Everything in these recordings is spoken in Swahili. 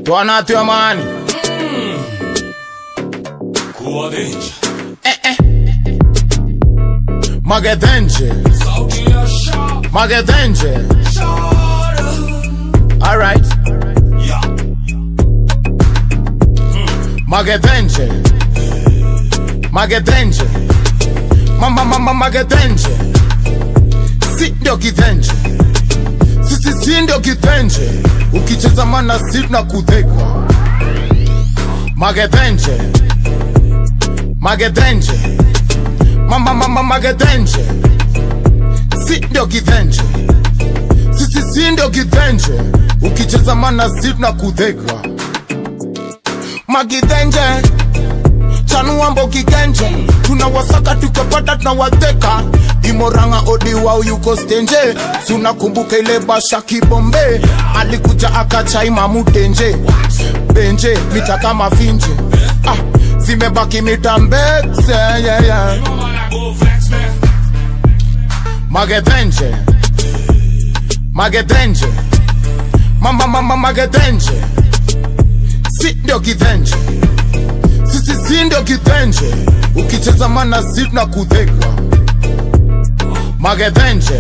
twanatyo mani Kuwa denja magethenje Sauti ya sha magethenje Shara alright Ya magethenje magethenje mama mama magethenje si ndio kithenje sisi si ndio kithenje ukicheza mana si na kudheka magethenje magethenje mama mama magethenje si ndio kithenje sisi si ndio kithenje ukicheza mana si na kudheka magithenje chanuambo kigenje tunawasaka tukapata tunawateka imoranga odiwao yuko stenje sunakumbuka ile basha kibombe alikuja akachaima mutenje benje mita kama finje ah, zimebaki mita mbekse yeah, yeah. Mama na go flex man magethenje magethenje mama mama magethenje si ndio kithenje sisi si ndio kithenje ukicheza mana si na kudheka magethenje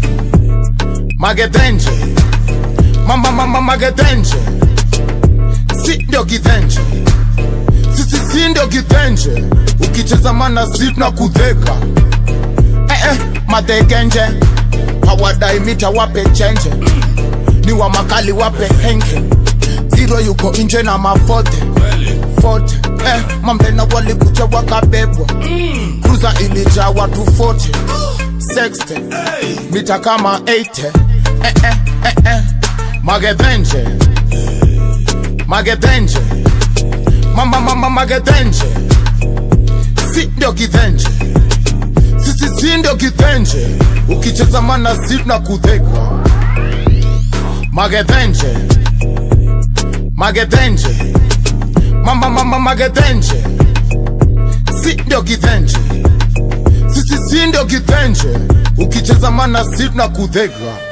magethenje mama mama magethenje si ndio kithenje sisi si ndio kithenje ukicheza mana si na kudheka eh, eh, mategenje hawadai mita wape chenje ni wa makali wape henke zero yuko nje na mafote Kweli fote eh, mamlena walikuja wakabebwa kruza ilijaa watu 40 60 Hey mita kama 80 eh, eh, eh, eh. magethenje magethenje mama mama magethenje si ndio kithenje sisi si ndio kithenje ukicheza mana si na kudheka magethenje magethenje mama mama magethenje si ndio kithenje sisi si ndio kithenje ukicheza mana si na kudheka